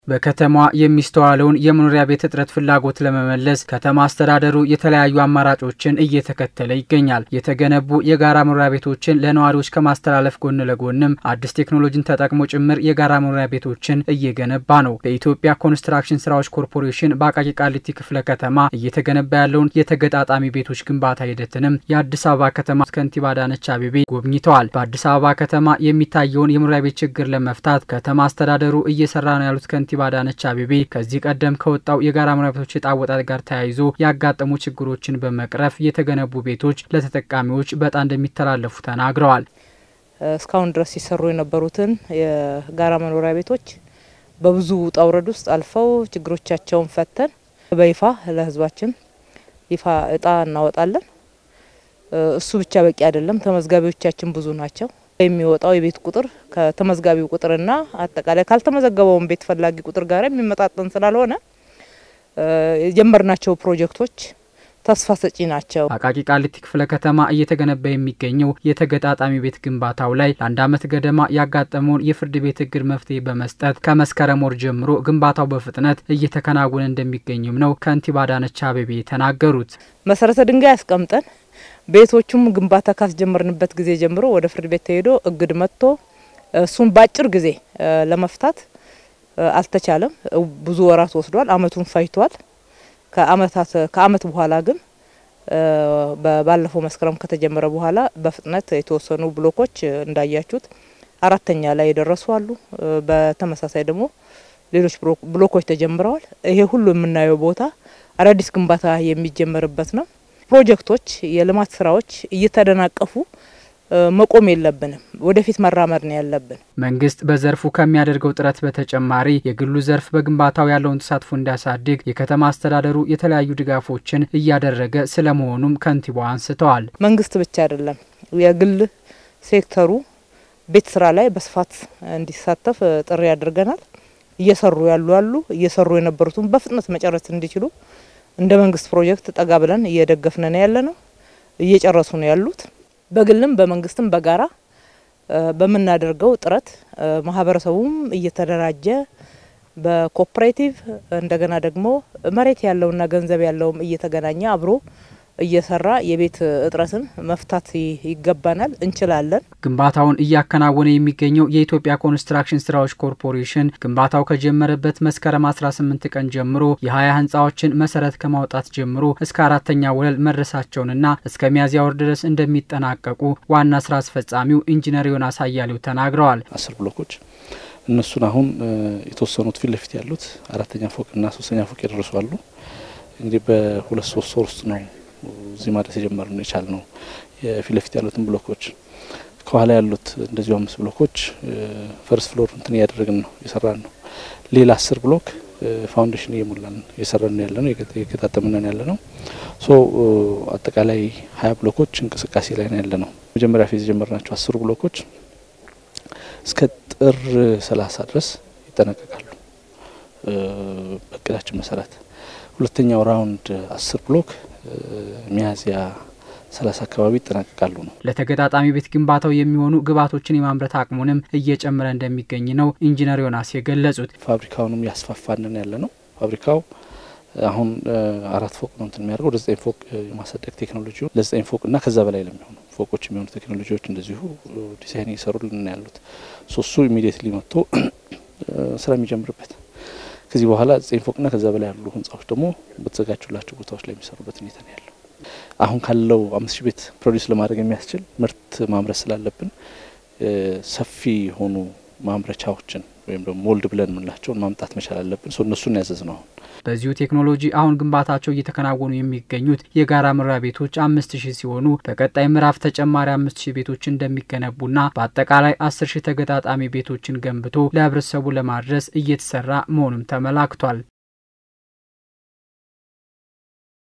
በከተማዋ የሚስተዋለውን የመኖሪያ ቤት እጥረት ፍላጎት ለመመለስ ከተማ አስተዳደሩ የተለያዩ አማራጮችን እየተከተለ ይገኛል። የተገነቡ የጋራ መኖሪያ ቤቶችን ለነዋሪዎች ከማስተላለፍ ጎን ለጎንም አዲስ ቴክኖሎጂን ተጠቅሞ ጭምር የጋራ መኖሪያ ቤቶችን እየገነባ ነው። በኢትዮጵያ ኮንስትራክሽን ስራዎች ኮርፖሬሽን በአቃቂ ቃሊቲ ክፍለ ከተማ እየተገነባ ያለውን የተገጣጣሚ ቤቶች ግንባታ ሂደትንም የአዲስ አበባ ከተማ ከንቲባ አዳነች አቤቤ ጎብኝተዋል። በአዲስ አበባ ከተማ የሚታየውን የመኖሪያ ቤት ችግር ለመፍታት ከተማ አስተዳደሩ እየሰራ ነው ያሉት ከንቲባ አዳነች አቤቤ ከዚህ ቀደም ከወጣው የጋራ መኖሪያ ቤቶች ዕጣ አወጣጥ ጋር ተያይዞ ያጋጠሙ ችግሮችን በመቅረፍ የተገነቡ ቤቶች ለተጠቃሚዎች በዕጣ እንደሚተላለፉ ተናግረዋል። እስካሁን ድረስ ሲሰሩ የነበሩትን የጋራ መኖሪያ ቤቶች በብዙ ውጣ ውረድ ውስጥ አልፈው ችግሮቻቸውን ፈተን በይፋ ለሕዝባችን ይፋ እጣ እናወጣለን። እሱ ብቻ በቂ አይደለም። ተመዝጋቢዎቻችን ብዙ ናቸው። የሚወጣው የቤት ቁጥር ከተመዝጋቢው ቁጥርና አጠቃላይ ካልተመዘገበውን ቤት ፈላጊ ቁጥር ጋር የሚመጣጠን ስላልሆነ የጀመርናቸው ፕሮጀክቶች ተስፋ ሰጪ ናቸው። አቃቂ ቃሊቲ ክፍለ ከተማ እየተገነባ የሚገኘው የተገጣጣሚ ቤት ግንባታው ላይ ለአንድ ዓመት ገደማ ያጋጠመውን የፍርድ ቤት እግድ መፍትሄ በመስጠት ከመስከረም ወር ጀምሮ ግንባታው በፍጥነት እየተከናወነ እንደሚገኝም ነው ከንቲባ አዳነች አቤቤ የተናገሩት። መሰረተ ድንጋይ አስቀምጠን ቤቶቹም ግንባታ ካስጀመርንበት ጊዜ ጀምሮ ወደ ፍርድ ቤት ተሄዶ እግድ መጥቶ እሱን በአጭር ጊዜ ለመፍታት አልተቻለም። ብዙ ወራት ወስዷል። አመቱን ፈጅቷል። ከአመታት ከአመት በኋላ ግን ባለፈው መስከረም ከተጀመረ በኋላ በፍጥነት የተወሰኑ ብሎኮች እንዳያችሁት አራተኛ ላይ የደረሱ አሉ። በተመሳሳይ ደግሞ ሌሎች ብሎኮች ተጀምረዋል። ይሄ ሁሉ የምናየው ቦታ አዳዲስ ግንባታ የሚጀመርበት ነው። ፕሮጀክቶች፣ የልማት ስራዎች እየተደናቀፉ መቆም የለብንም። ወደፊት መራመድ ነው ያለብን። መንግስት በዘርፉ ከሚያደርገው ጥረት በተጨማሪ የግሉ ዘርፍ በግንባታው ያለውን ተሳትፎ እንዲያሳድግ የከተማ አስተዳደሩ የተለያዩ ድጋፎችን እያደረገ ስለመሆኑም ከንቲባው አንስተዋል። መንግስት ብቻ አይደለም፣ የግል ሴክተሩ ቤት ስራ ላይ በስፋት እንዲሳተፍ ጥሪ አድርገናል። እየሰሩ ያሉ አሉ። እየሰሩ የነበሩትን በፍጥነት መጨረስ እንዲችሉ እንደ መንግስት ፕሮጀክት ጠጋ ብለን እየደገፍን ነው ያለ ነው። እየጨረሱ ነው ያሉት። በግልም በመንግስትም በጋራ በምናደርገው ጥረት ማህበረሰቡም እየተደራጀ በኮኦፕሬቲቭ እንደገና ደግሞ መሬት ያለውና ገንዘብ ያለውም እየተገናኘ አብሮ እየሰራ የቤት እጥረትን መፍታት ይገባናል፣ እንችላለን። ግንባታውን እያከናወነ የሚገኘው የኢትዮጵያ ኮንስትራክሽን ስራዎች ኮርፖሬሽን ግንባታው ከጀመረበት መስከረም 18 ቀን ጀምሮ የ20 ህንፃዎችን መሰረት ከማውጣት ጀምሮ እስከ አራተኛ ወለል መድረሳቸውንና እስከ ሚያዝያ ወር ድረስ እንደሚጠናቀቁ ዋና ስራ አስፈጻሚው ኢንጂነር ዮናስ አያሌው ተናግረዋል። አስር ብሎኮች እነሱን አሁን የተወሰኑት ፊት ለፊት ያሉት አራተኛ ፎቅና ሶስተኛ ፎቅ የደረሱ አሉ። እንግዲህ በሁለት ሶስት ወር ውስጥ ነው እዚህ ማድረስ የጀመር ነው የቻል ነው። የፊት ለፊት ያሉትን ብሎኮች ከኋላ ያሉት እንደዚሁ አምስት ብሎኮች ፈርስት ፍሎር እንትን እያደረግን ነው የሰራን ነው። ሌላ አስር ብሎክ ፋውንዴሽን እየሞላን እየሰራን ነው ያለ ነው የገጣጠምነን ያለ ነው። ሶ አጠቃላይ ሀያ ብሎኮች እንቅስቃሴ ላይ ነው ያለ ነው። መጀመሪያ ፌዝ የጀመርናቸው አስሩ ብሎኮች እስከ ጥር ሰላሳ ድረስ ይጠናቀቃሉ በእቅዳችን መሰረት። ሁለተኛው ራውንድ አስር ብሎክ ሚያዝያ ሰላሳ አካባቢ ይጠናቀቃሉ ነው። ለተገጣጣሚ ቤት ግንባታው የሚሆኑ ግብዓቶችን የማምረት አቅሙንም እየጨመረ እንደሚገኝ ነው ኢንጂነር ዮናስ የገለጹት። ፋብሪካውንም ያስፋፋንን ያለ ነው። ፋብሪካው አሁን አራት ፎቅ ነው እንትን የሚያደርገው ወደ ዘጠኝ ፎቅ የማሳደግ ቴክኖሎጂ ለዘጠኝ ፎቅ እና ከዛ በላይ ለሚሆኑ ፎቆች የሚሆኑ ቴክኖሎጂዎች እንደዚሁ ዲዛይን እየሰሩልን ያሉት ሶሱ ኢሚዲየትሊ መጥቶ ስራ የሚጀምርበት ከዚህ በኋላ ዘጠኝ ፎቅና ከዛ በላይ ያሉ ህንጻዎች ደግሞ በተዘጋጁላቸው ቦታዎች ላይ የሚሰሩበት ሁኔታ ነው ያለው። አሁን ካለው አምስት ሺህ ቤት ፕሮዲስ ለማድረግ የሚያስችል ምርት ማምረት ስላለብን ሰፊ የሆኑ ማምረቻዎችን ወይም ደግሞ ሞልድ ብለን የምንላቸውን ማምጣት መቻል አለብን። ሰው እነሱን ያዘዝ ነው። አሁን በዚሁ ቴክኖሎጂ አሁን ግንባታቸው እየተከናወኑ የሚገኙት የጋራ መኖሪያ ቤቶች አምስት ሺህ ሲሆኑ በቀጣይ ምዕራፍ ተጨማሪ አምስት ሺህ ቤቶች እንደሚገነቡና በአጠቃላይ አስር ሺህ ተገጣጣሚ ቤቶችን ገንብቶ ለህብረተሰቡ ለማድረስ እየተሰራ መሆኑም ተመላክቷል።